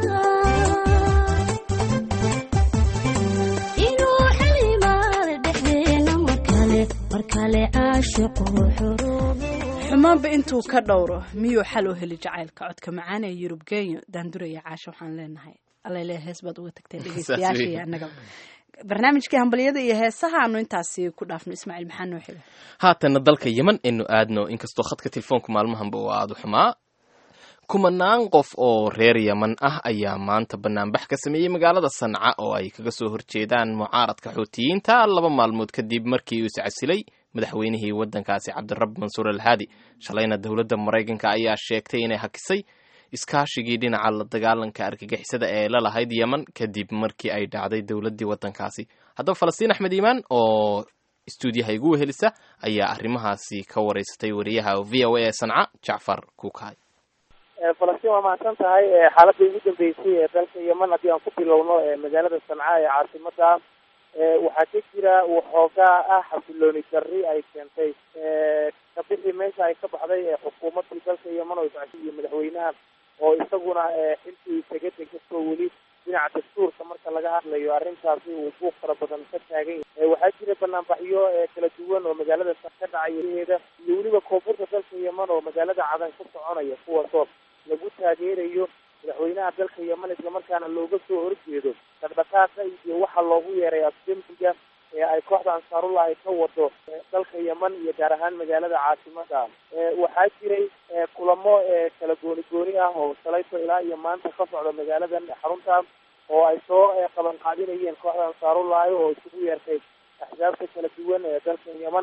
inuu xilimaad dhexdeena mar kale mar kale caashiqu xuruubo xumaanba intuu ka dhowro miyuu xal u heli jacaylka codka macaan ee yurub genyo daanduraya caasho waxaan leenahay allele hees baad uga tagtay dhegeystayaasha iyo annagaba barnaamijkii hambalyada iyo heesaha aanu intaasi ku dhaafno ismaaciil maxaa noo xiga haatana dalka yeman aynu aadno inkastoo khadka telefoonka maalmahanba uu aada u xumaa kumanaan qof oo reer yeman ah ayaa maanta banaanbax ka sameeyey magaalada sanca oo ay kaga soo horjeedaan mucaaradka xuutiyiinta laba maalmood kadib markii uu iscasilay madaxweynihii waddankaasi cabdirab mansuur alhaadi shalayna dowladda maraykanka ayaa sheegtay inay hakisay iskaashigii dhinaca la dagaalanka argagixisada ee la lahayd yeman kadib markii ay dhacday dowladdii waddankaasi haddaba falastiin axmed iimaan oo istuudiyaha igu wehelisa ayaa arrimahaasi ka wareysatay wariyaha v o a ee sanca jacfar kuukaay falastiin waa mahadsan tahay xaaladii ugu dambeysay ee dalka yeman haddii aan ku bilowno magaalada sanca ee caasimada waxaa ka jira waxoogaa ah xasilooni darri ay keentay kabixii meesha ay ka baxday xukuumadii dalka yeman oo iscasi iyo madaxweynaha oo isaguna xilkii isaga degastoo weli dhinaca dastuurka marka laga hadlayo arrintaasi uu buuq fara badan ka taagan yahay waxaa jira banaanbaxyo kala duwan oo magaalada ka dhacaya heeda iyo weliba koonfurta dalka yeman oo magaalada cadan ka soconaya kuwaasoo lagu taageerayo madaxweynaha dalka yeman islamarkaana looga soo horjeedo dhaqdhaqaaqa iyo waxa loogu yeeray afdembiga ee ay kooxda ansaarullah ay ka wado dalka yeman iyo gaar ahaan magaalada caasimada waxaa jiray kulamo kala gooni gooni ah oo shalayto ilaa iyo maanta ka socda magaaladan xarunta oo ay soo qaban qaadinayeen kooxda ansaarullahi oo isugu yeertay axsaabta kala duwan ee dalka yeman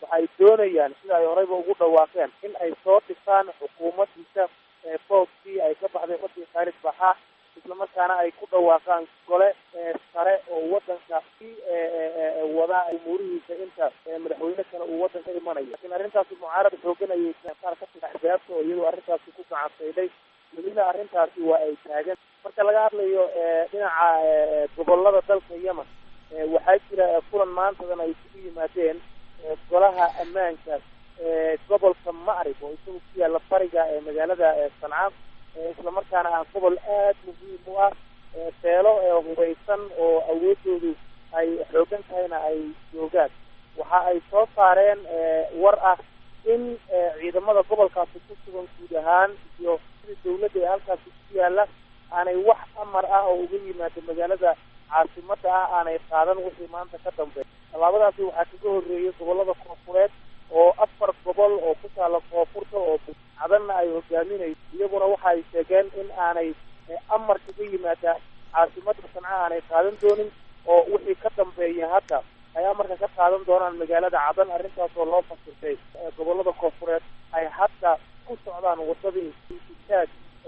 waxay doonayaan sida ay horeyba ugu dhawaaqeen in ay soo dhisaan xukuumaddiisa boobkii ay ka baxday wadii khaalid baxaa islamarkaana ay ku dhawaaqaan gole sare oo wadanka si wada umuurihiisa inta madaxweyne kale uu wadanka imanayo lakin arrintaasi mucaarad xoogan ayay qaar ka tida axsaabta oo iyadoo arrintaasi ku gacansaydhay welina arrintaasi waa ay taagan marka laga hadlayo dhinaca gobolada dalka yemen waxaa jira kulan maantadan ay isugu yimaadeen golaha ammaanka gobolka macrib oo isagu ku yaalla bariga ee magaalada sanca islamarkaana ah gobol aad muhiim u ah beelo hubeysan oo awoodoodu ay xoogan tahayna ay joogaan waxa ay soo saareen war ah in ciidamada gobolkaasi ku sugan guud ahaan iyo sida dawladda ee halkaasi ku yaalla aanay wax amar ah oo uga yimaado magaalada caasimada ah aanay qaadan wixii maanta ka dambeeya tallaabadaasi waxaa kaga horreeyay gobolada koonfureed oo afar gobol oo ku taala koonfurta oo cadanna ay hogaaminayso iyaguna waxa ay sheegeen in aanay amar kaga yimaada caasimada sanca aanay qaadan doonin oo wixii ka dambeeya hadda ay amarka ka qaadan doonaan magaalada cadan arrintaas oo loo fasirtay gobolada koonfureed ay hadda ku socdaan wadadii itaag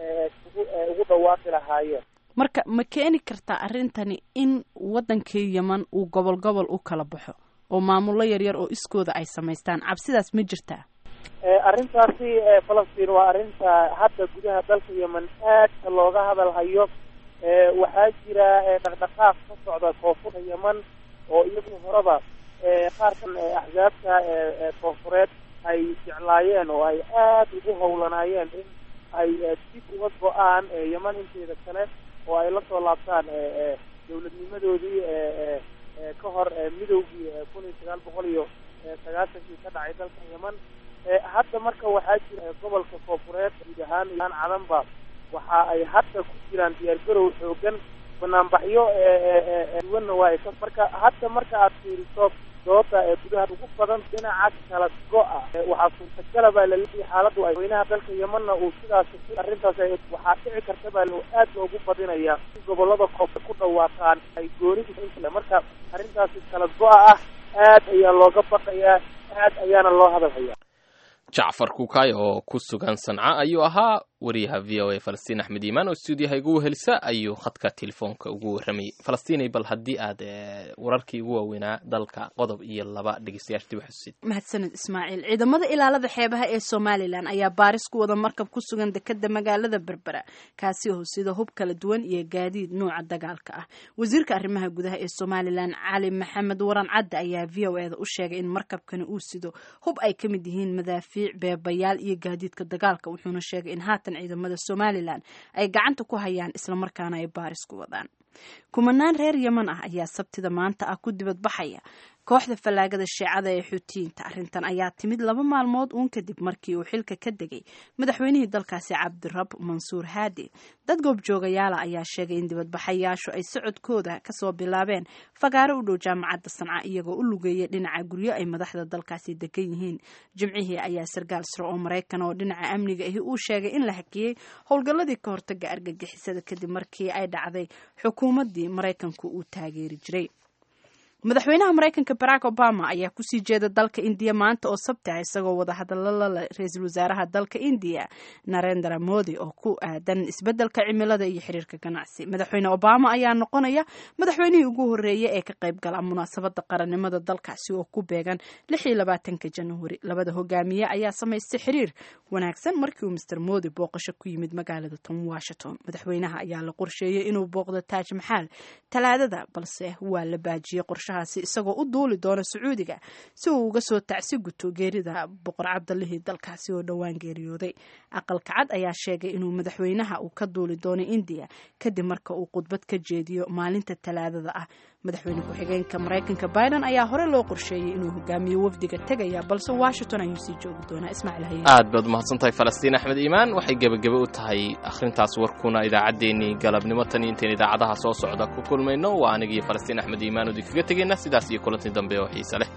ugu dhawaaqi lahaayeen marka ma keeni kartaa arrintani in waddankii yeman uu gobol gobol u kala baxo oo maamullo yaryar oo iskooda ay samaystaan cabsidaas ma jirtaa arrintaasi falastiin waa arrinta hadda gudaha dalka yemen aadka looga hadal hayo waxaa jira dhaqdhaqaaq ka socda koonfurta yemen oo iyagu horeba qaarkan axsaabta koonfureed ay jeclaayeen oo ay aad ugu howlanaayeen in ay dib uga go-aan yemen inteeda kale oo ay la soo laabtaan dawladnimadoodii ka hor midowgii kun iyo sagaal boqol iyo sagaashankii ka dhacay dalka yemen hadda marka waxaa jira gobolka koonfureed guud ahaan aan cadanba waxa ay hadda ku jiraan diyaargarow xoogan banaanbaxyo duwanna waa ka marka hadda marka aad fiiriso dooda ee gudaha ugu badan dhinaca kala go-a waxaa suurtagala baa laleeyahay xaaladdu ay weynaha dalka yemanna uu sidaas arrintaas waxaa dhici karta baa aad loogu badinaya in gobolada koonfur ku dhawaaqaan ay goonida marka arrintaasi kala go-a ah aad ayaa looga baqayaa aad ayaana loo hadalhayaa jacfar kukaay oo ku sugan sanca ayuu ahaa wariyaha v o a falastiin axmed iimaan oo stuudiyaha igu wehelisa ayuu khadka telefoonka ugu warramayay falastiinay bal haddii aad wararkii ugu waaweynaa dalka qodob iyo laba dhegeystayaasha dib xusid mahadsaned ismaaciil ciidamada ilaalada xeebaha ee somalilan ayaa baaris ku wada markab ku sugan dekeda magaalada berbera kaasi oo sida hub kala duwan iyo gaadiid nuuca dagaalka ah wasiirka arrimaha gudaha ee somalilan cali maxamed waran cadde ayaa v o eda u sheegay in markabkani uu sido hub ay ka mid yihiin madaafiic beebayaal iyo gaadiidka dagaalka wuxuuna sheegay in haatan ciidamada somalilan ay gacanta ku hayaan islamarkaana ay baaris ku wadaan kumanaan reer yeman ah ayaa sabtida maanta ah ku dibadbaxaya kooxda fallaagada shiicada ee xuutiyiinta arrintan ayaa timid laba maalmood uun kadib markii uu xilka ka degay madaxweynihii dalkaasi cabdirab mansuur haadi dad goobjoogayaala ayaa sheegay in dibadbaxayaashu ay socodkooda kasoo bilaabeen fagaaro u dhow jaamacadda sanca iyagoo u lugeeyay dhinaca guryo ay madaxda dalkaasi degan yihiin jimcihii ayaa sarkaal sare oo maraykan oo dhinaca amniga ahi uu sheegay in la hakiyey howlgalladii ka hortaga argagixisada kadib markii ay dhacday xukuumaddii maraykanku uu taageeri jiray madaxweynaha maraykanka barack obama ayaa kusii jeeda dalka indiya maanta oo sabti ah isagoo wada hadallo la leh ra-iisul wasaaraha dalka indiya narendra modi oo ku aadan isbeddelka cimilada iyo xiriirka ganacsi madaxweyne obama ayaa noqonaya madaxweynihii ugu horreeyay ee ka qayb gala munaasabadda qarannimada dalkaasi oo ku beegan lix iyo labaatanka januari labada hogaamiye ayaa samaystay xiriir wanaagsan markii uu master modi booqasho ku yimid magaalada tom washington madaxweynaha ayaa la qorsheeyey inuu booqdo taaj maxaal talaadada balse waa la baajiyey qorshaha isagoo u duuli doona sacuudiga si uu uga soo tacsi guto geerida boqor cabdalihii dalkaasi oo dhowaan geeriyooday aqalka cad ayaa sheegay inuu madaxweynaha uu ka duuli doonay indiya kadib marka uu khudbad ka jeediyo maalinta talaadada ah madaxweyne ku-xigeenka maraykanka biden ayaa hore loo qorsheeyey inuu hogaamiyo wafdiga tegaya balse washington ayuu sii joogi doonaa ismaaciil haye aad baad umahadsan tahay falastiin axmed iimaan waxay gebagebe u tahay akhrintaas warkuna idaacaddeenii galabnimo tan iyo intayn idaacadaha soo socda ku kulmayno waa anigii falastiin axmed iimaan udi kaga tegayna sidaas iyo kulantii dambe oo xiise leh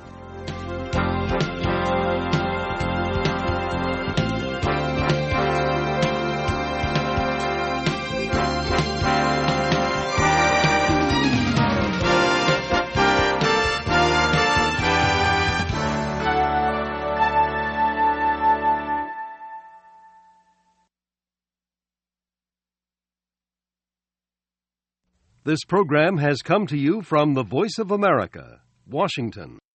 This program has come to you from the Voice of America, Washington.